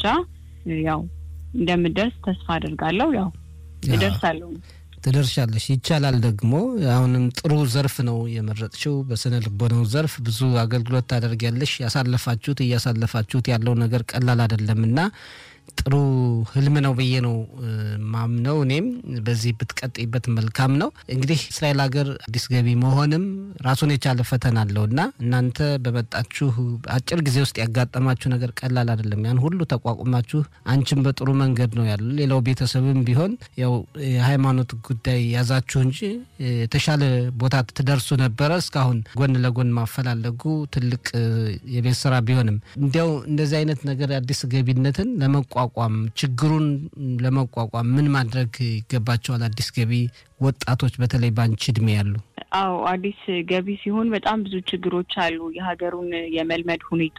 ያው እንደምደርስ ተስፋ አደርጋለሁ። ያው እደርሳለሁ። ትደርሻለሽ። ይቻላል። ደግሞ አሁንም ጥሩ ዘርፍ ነው የመረጥሽው። በስነ ልቦናው ዘርፍ ብዙ አገልግሎት ታደርጊያለሽ። ያሳለፋችሁት እያሳለፋችሁት ያለው ነገር ቀላል አይደለም እና ጥሩ ህልም ነው ብዬ ነው ማምነው። እኔም በዚህ ብትቀጥይበት መልካም ነው። እንግዲህ እስራኤል ሀገር አዲስ ገቢ መሆንም ራሱን የቻለ ፈተና አለው እና እናንተ በመጣችሁ አጭር ጊዜ ውስጥ ያጋጠማችሁ ነገር ቀላል አይደለም። ያን ሁሉ ተቋቁማችሁ አንቺም በጥሩ መንገድ ነው ያሉ፣ ሌላው ቤተሰብም ቢሆን ያው የሃይማኖት ጉዳይ ያዛችሁ እንጂ የተሻለ ቦታ ትደርሱ ነበረ። እስካሁን ጎን ለጎን ማፈላለጉ ትልቅ የቤት ስራ ቢሆንም እንዲያው እንደዚህ አይነት ነገር አዲስ ገቢነትን ለመቋ ለመቋቋም ችግሩን ለመቋቋም ምን ማድረግ ይገባቸዋል? አዲስ ገቢ ወጣቶች በተለይ ባንቺ እድሜ ያሉ። አዎ አዲስ ገቢ ሲሆን በጣም ብዙ ችግሮች አሉ። የሀገሩን የመልመድ ሁኔታ፣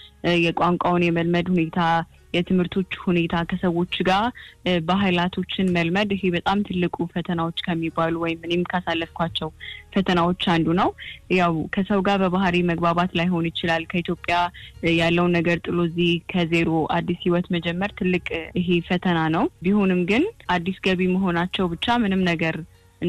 የቋንቋውን የመልመድ ሁኔታ፣ የትምህርቶች ሁኔታ፣ ከሰዎች ጋር ባህላቶችን መልመድ ይሄ በጣም ትልቁ ፈተናዎች ከሚባሉ ወይም እኔም ካሳለፍኳቸው ፈተናዎች አንዱ ነው። ያው ከሰው ጋር በባህሪ መግባባት ላይሆን ይችላል። ከኢትዮጵያ ያለውን ነገር ጥሎ እዚህ ከዜሮ አዲስ ህይወት መጀመር ትልቅ ይሄ ፈተና ነው። ቢሆንም ግን አዲስ ገቢ መሆናቸው ብቻ ምንም ነገር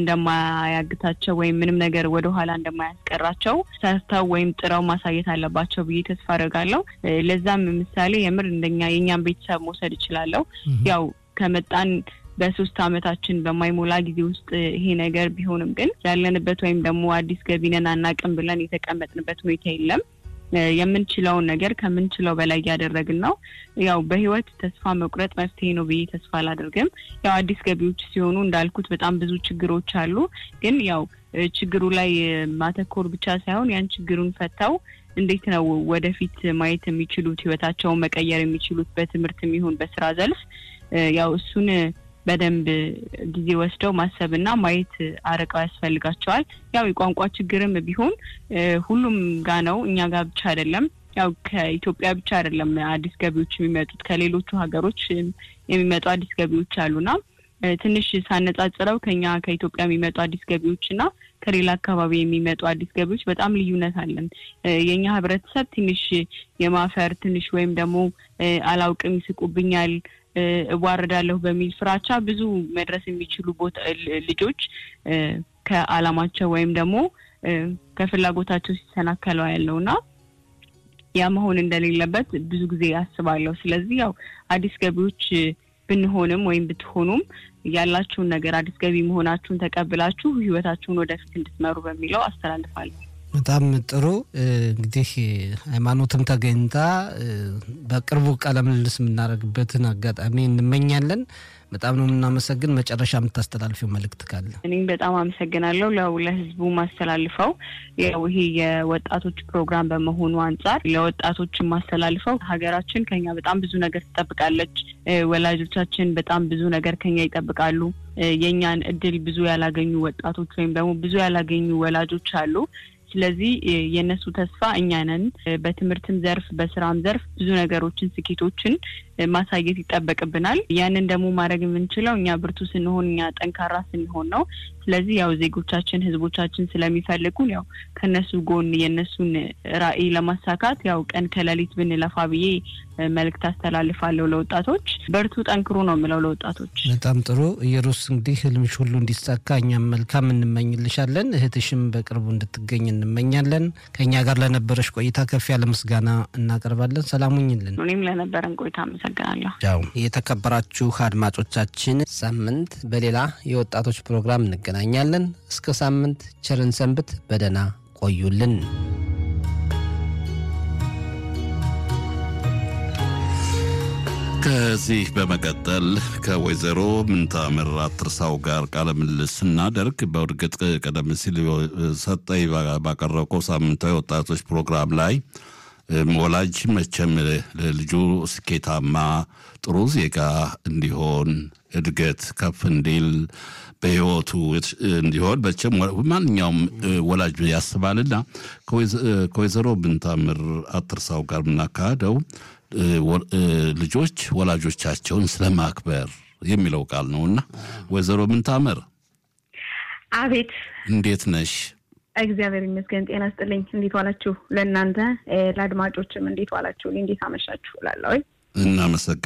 እንደማያግታቸው ወይም ምንም ነገር ወደኋላ እንደማያስቀራቸው ሰርተው ወይም ጥረው ማሳየት አለባቸው ብዬ ተስፋ አደርጋለሁ። ለዛም ምሳሌ የምር እንደኛ የእኛም ቤተሰብ መውሰድ እችላለሁ። ያው ከመጣን በሶስት አመታችን በማይሞላ ጊዜ ውስጥ ይሄ ነገር ቢሆንም ግን ያለንበት ወይም ደግሞ አዲስ ገቢ ነን አናቅም ብለን የተቀመጥንበት ሁኔታ የለም። የምንችለውን ነገር ከምንችለው በላይ እያደረግን ነው። ያው በህይወት ተስፋ መቁረጥ መፍትሄ ነው ብዬ ተስፋ አላደርግም። ያው አዲስ ገቢዎች ሲሆኑ እንዳልኩት በጣም ብዙ ችግሮች አሉ። ግን ያው ችግሩ ላይ ማተኮር ብቻ ሳይሆን ያን ችግሩን ፈተው እንዴት ነው ወደፊት ማየት የሚችሉት ህይወታቸውን መቀየር የሚችሉት በትምህርት የሚሆን በስራ ዘርፍ ያው እሱን በደንብ ጊዜ ወስደው ማሰብና ማየት አርቀው ያስፈልጋቸዋል። ያው የቋንቋ ችግርም ቢሆን ሁሉም ጋ ነው፣ እኛ ጋር ብቻ አይደለም። ያው ከኢትዮጵያ ብቻ አይደለም አዲስ ገቢዎች የሚመጡት ከሌሎቹ ሀገሮች የሚመጡ አዲስ ገቢዎች አሉና ትንሽ ሳነጻጽረው ከኛ ከኢትዮጵያ የሚመጡ አዲስ ገቢዎች እና ከሌላ አካባቢ የሚመጡ አዲስ ገቢዎች በጣም ልዩነት አለን። የእኛ ህብረተሰብ ትንሽ የማፈር ትንሽ ወይም ደግሞ አላውቅም፣ ይስቁብኛል እዋረዳለሁ በሚል ፍራቻ ብዙ መድረስ የሚችሉ ቦታ ልጆች ከአላማቸው ወይም ደግሞ ከፍላጎታቸው ሲሰናከለው ያለውና ያ መሆን እንደሌለበት ብዙ ጊዜ አስባለሁ። ስለዚህ ያው አዲስ ገቢዎች ብንሆንም ወይም ብትሆኑም ያላችሁን ነገር አዲስ ገቢ መሆናችሁን ተቀብላችሁ ህይወታችሁን ወደፊት እንድትመሩ በሚለው አስተላልፋለሁ። በጣም ጥሩ እንግዲህ ሃይማኖትም ተገኝታ በቅርቡ ቃለ ምልልስ የምናደርግበትን አጋጣሚ እንመኛለን። በጣም ነው የምናመሰግን። መጨረሻ የምታስተላልፊው መልእክት ካለ? እኔም በጣም አመሰግናለሁ። ለው ለህዝቡ ማስተላልፈው ያው ይሄ የወጣቶች ፕሮግራም በመሆኑ አንጻር ለወጣቶች ማስተላልፈው ሀገራችን ከኛ በጣም ብዙ ነገር ትጠብቃለች። ወላጆቻችን በጣም ብዙ ነገር ከኛ ይጠብቃሉ። የእኛን እድል ብዙ ያላገኙ ወጣቶች ወይም ደግሞ ብዙ ያላገኙ ወላጆች አሉ። ስለዚህ የእነሱ ተስፋ እኛ ነን። በትምህርትም ዘርፍ በስራም ዘርፍ ብዙ ነገሮችን ስኬቶችን ማሳየት ይጠበቅብናል። ያንን ደግሞ ማድረግ የምንችለው እኛ ብርቱ ስንሆን፣ እኛ ጠንካራ ስንሆን ነው። ስለዚህ ያው ዜጎቻችን ህዝቦቻችን ስለሚፈልጉን ያው ከነሱ ጎን የእነሱን ራዕይ ለማሳካት ያው ቀን ከሌሊት ብንለፋ ብዬ መልእክት አስተላልፋለሁ ለወጣቶች። በርቱ፣ ጠንክሩ ነው የምለው ለወጣቶች። በጣም ጥሩ ኢየሩስ፣ እንግዲህ ህልምሽ ሁሉ እንዲሳካ እኛም መልካም እንመኝልሻለን። እህትሽም በቅርቡ እንድትገኝ እንመኛለን። ከእኛ ጋር ለነበረሽ ቆይታ ከፍ ያለ ምስጋና እናቀርባለን። ሰላሙኝልን። እኔም ለነበረን ቆይታ አመሰግናለሁ። ቻው። የተከበራችሁ አድማጮቻችን፣ ሳምንት በሌላ የወጣቶች ፕሮግራም እንገናኛለን። እስከ ሳምንት ቸርን ሰንብት፣ በደህና ቆዩልን። ከዚህ በመቀጠል ከወይዘሮ ምንታምር አትርሳው ጋር ቃለ ምልልስ ስናደርግ በእርግጥ ቀደም ሲል ሰጠኝ ባቀረብከው ሳምንታዊ ወጣቶች ፕሮግራም ላይ ወላጅ መቼም ልጁ ስኬታማ ጥሩ ዜጋ እንዲሆን እድገት ከፍ እንዲል በሕይወቱ እንዲሆን መቼም ማንኛውም ወላጅ ያስባልና ከወይዘሮ ብንታምር አትርሳው ጋር የምናካሄደው ልጆች ወላጆቻቸውን ስለማክበር የሚለው ቃል ነውና ወይዘሮ ምንታምር አቤት፣ እንዴት ነሽ? እግዚአብሔር ይመስገን። ጤና ስጥልኝ። እንዴት ዋላችሁ? ለእናንተ ለአድማጮችም እንዴት ዋላችሁ? እንዴት አመሻችሁ? ላለ እናመሰግናለን።